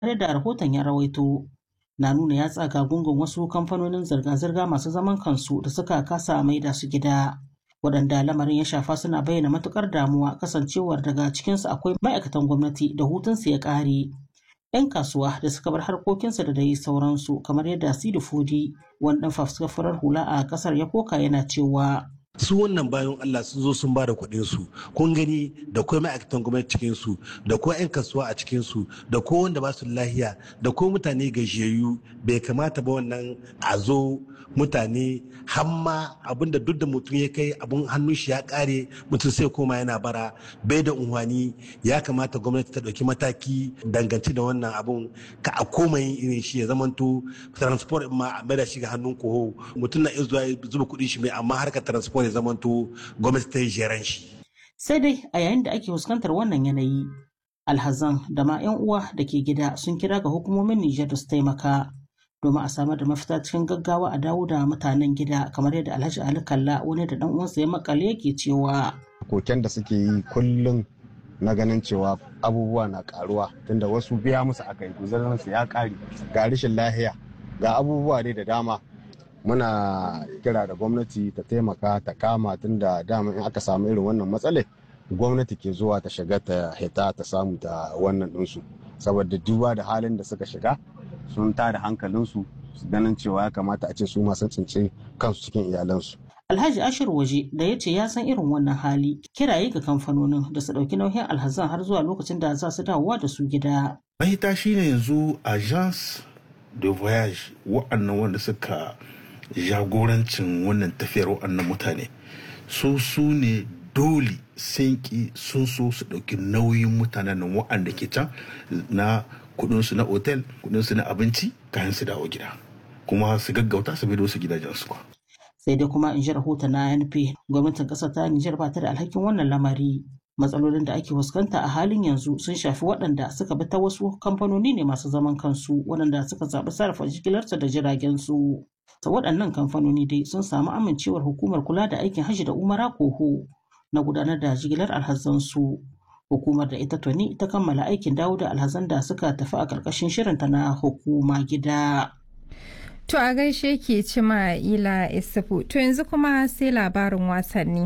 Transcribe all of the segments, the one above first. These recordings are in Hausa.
kamar da rahoton ya rawaito na nuna ya tsaga gungun wasu kamfanonin zirga-zirga masu zaman kansu da suka kasa maida su gida waɗanda lamarin ya shafa suna bayyana matukar damuwa kasancewar daga cikinsu akwai ma'aikatan gwamnati da hutunsu ya ƙare 'yan kasuwa da suka bar harkokinsu da dai sauransu kamar yadda sidi fudi wani ɗan fafuskar hula a ƙasar ya koka yana cewa su wannan bayan Allah sun zo sun ba da kuɗin su kun gani da kuma ma'aikatan gwamnati cikin su da ko 'yan kasuwa a cikin su da ko wanda ba su lahiya da ko mutane gajiyayyu bai kamata ba wannan a zo mutane hamma abinda duk da mutum ya kai abun hannun shi ya kare mutum sai koma yana bara bai da unhwani ya kamata gwamnati ta ɗauki mataki dangance da wannan abun ka a koma yin irin shi ya zamanto transport ma a da shi ga hannun koho mutum na iya zuwa zuba kuɗin shi mai amma harkar transport ya zamanto gwamnati ta yi jeran shi. Sai dai a yayin da ake fuskantar wannan yanayi, alhazan da ma 'yan uwa da ke gida sun kira ga hukumomin Nijar da su taimaka domin a samar da mafita cikin gaggawa a dawo da mutanen gida kamar yadda Alhaji Ali Kalla wani da dan uwansa ya makale yake cewa. Koken da suke yi kullum na ganin cewa abubuwa na karuwa tunda wasu biya musu aka yi guzarinsu ya kare ga rashin lahiya ga abubuwa dai da dama muna kira da gwamnati ta taimaka ta kama tun da dama in aka samu irin wannan matsalai gwamnati ke zuwa ta shiga ta hita ta samu ta wannan ɗinsu saboda duba da halin da suka shiga sun tada hankalinsu su ganin cewa ya kamata a ce su masu tsince kansu cikin iyalansu Alhaji Ashir Waje da ya ce ya san irin wannan hali kiraye ga kamfanonin da su ɗauki nauyin alhazan har zuwa lokacin da za su dawowa da su gida. Mahita shine yanzu agence de voyage wa'annan wanda suka jagorancin wannan tafiyar waɗannan mutane su su ne dole sun ki sun so su ɗauki nauyin mutanen nan waɗanda ke can na kudinsu na otel kudinsu na abinci kayan su dawo gida kuma su gaggauta su bido su gidajensu ba. sai dai kuma in ji rahoton na NP gwamnatin ƙasar ta Nijar ba ta da alhakin wannan lamari matsalolin da ake fuskanta a halin yanzu sun shafi waɗanda suka bi ta wasu kamfanoni ne masu zaman kansu waɗanda suka zaɓi sarrafa jigilarsu da jiragen su. ta waɗannan kamfanoni dai sun samu amincewar hukumar kula da aikin hajji da umara koho na gudanar da jigilar alhazansu hukumar da ita tuni ta kammala aikin dawo da alhazan da suka tafi a ƙarƙashin shirinta na hukuma gida. To a gaishe ke cima ila isufu to yanzu kuma sai labarin wasanni.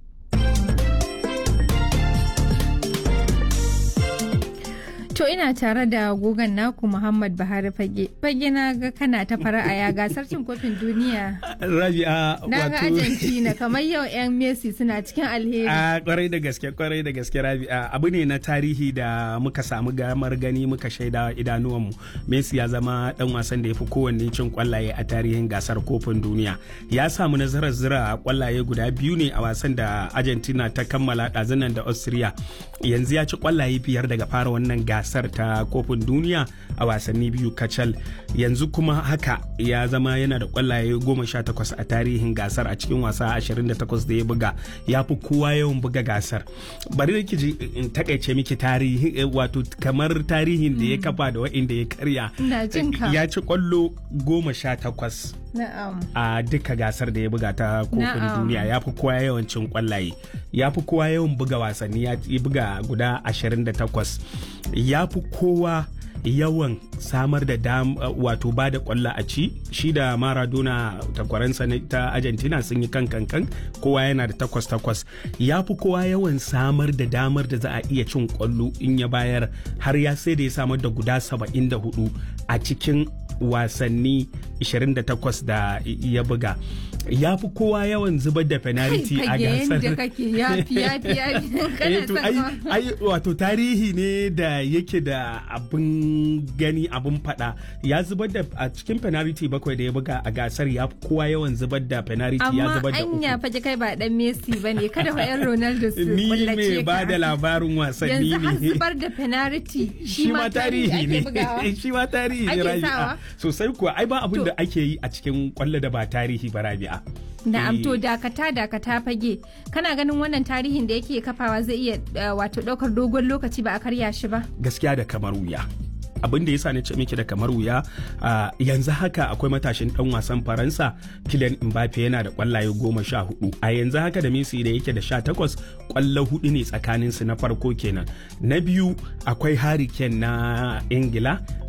To ina tare da gogon naku Muhammad Buhari Fage. Fage na ga kana ta fara'a ya gasar cin kofin duniya. Rabi'a Na ga Argentina kamar yau 'yan Messi suna cikin alheri. A kwarai da gaske kwarai da gaske Rabi'a abu ne na tarihi da muka samu gamar gani muka shaida idanuwanmu. Messi ya zama dan wasan da ya fi kowanne cin kwallaye a tarihin gasar kofin duniya. Ya samu nasarar zira kwallaye guda biyu ne a wasan da Argentina ta kammala ɗazunan da Austria. Yanzu ya ci kwallaye biyar daga fara wannan gasar. gasar ta kofin duniya a wasanni biyu kacal yanzu kuma haka ya zama yana da kwallaye goma sha takwas a tarihin gasar a cikin wasa ashirin da takwas da ya buga ya fi kowa yawan buga gasar bari da ji in takaice miki tarihi wato kamar tarihin da ya kafa da wa'inda ya karya ya ci kwallo goma sha takwas a duka gasar da ya buga ta kofin duniya ya fi kowa yawan cin kwallaye ya fi kowa yawan buga wasanni ya buga guda 28 ya fi kowa yawan samar da dam wato ba da kwallo a ci shi da maradona takwaransa ta argentina sun yi kan kankan kowa yana da takwas takwas ya fi kowa yawan samar da damar da za a iya cin kwallo in ya bayar har ya sai da ya samar da guda 74 a cikin wasanni 28 da ya buga ya fi kowa yawan zubar da penalty a gasar ai wato tarihi ne da yake da abin gani abin fada ya zubar da a cikin penalty bakwai da ya buga a gasar ya fi kowa yawan zubar da penalty ya zubar da uku amma anya faje kai ba dan Messi bane kada fa yan Ronaldo su ni me ba da labarin wasanni ne yanzu har zubar da penalty shi ma tarihi ne shi ma tarihi ne rabi'a sosai kuwa ai ba abin da ake yi a cikin kwallo da ba tarihi ba rabi'a Na'am to dakata dakata fage kana ganin wannan tarihin da yake kafawa zai iya wato daukar dogon lokaci ba a karya shi ba gaskiya da kamar wuya abin da ya sa ni ce miki da kamar wuya yanzu haka akwai matashin dan wasan faransa Kylian Mbappe yana da kwallaye goma sha hudu a yanzu haka da Messi da yake da sha takwas kwallo hudu ne tsakanin su na farko kenan na biyu akwai Harry Kane na Ingila